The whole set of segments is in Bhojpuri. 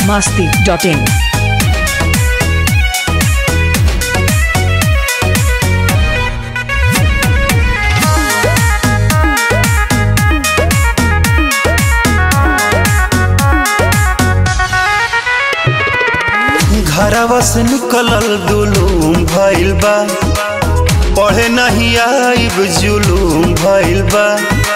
masti.in. घरवा से निकलल दुलूम भइल बा पढ़े नहीं आइब जुलूम भइल बा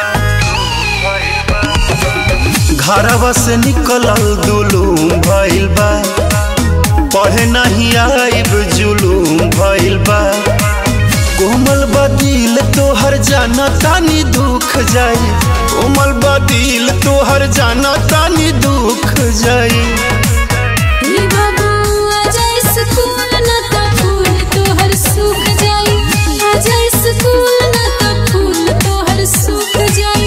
घरवा से निकलल दुलूम भइल बा पढ़े नहीं आइब जुलूम भइल बा कोमल बदिल तोहर जाना तानी दुख जाई कोमल बदिल तोहर जाना तानी दुख जाई ई बाबू आजा स्कूल ना त फूल तोहर सूख जाई आजा स्कूल ना त फूल तोहर सूख जाई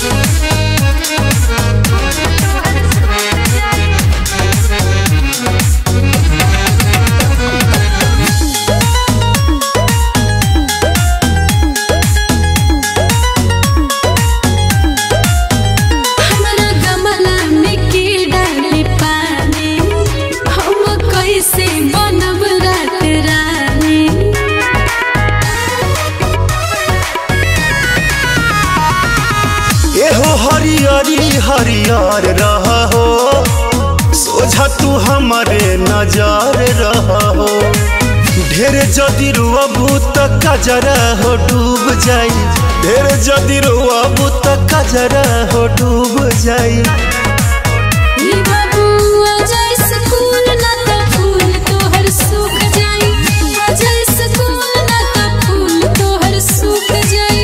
हमरा गमला में के डाली पानी हम कैसे बनब रात रानी एहो हरियरी हरियर रह हो सोझा तू हमारे नजर रह हो ढेर जदि रुअबू त कजरा हो डूब जाई ढेर जदि रुअबू त कजरा हो डूब जाई ई बाबू आजा स्कूल ना त फूल तोहर सूख जाई आजा स्कूल ना त फूल तोहर सूख जाई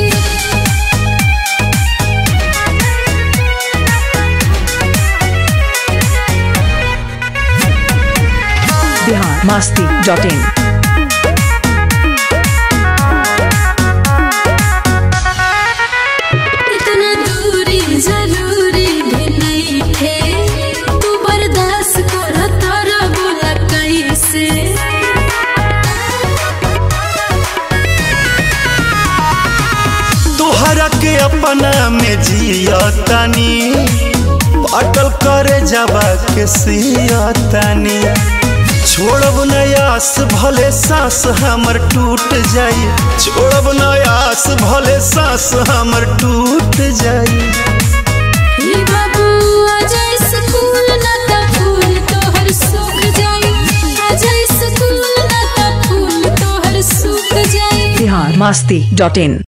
Bihar masti.in. इतना दूरी जरूरी भी नहीं थे तू बर्दाश्त कर तोरा बोला कैसे तोहरा के अपना में जिया तानी अटल करे जाबा के सिया तानी छोड़ब नयास भले सांस हमर टूट जाई छोड़ब नयास भले सांस हमर टूट जाई ई बाबू आजा स्कूल ना त फूल तोहर सूख जाई आजा स्कूल ना त फूल तोहर सूख जाई Bihar masti.in.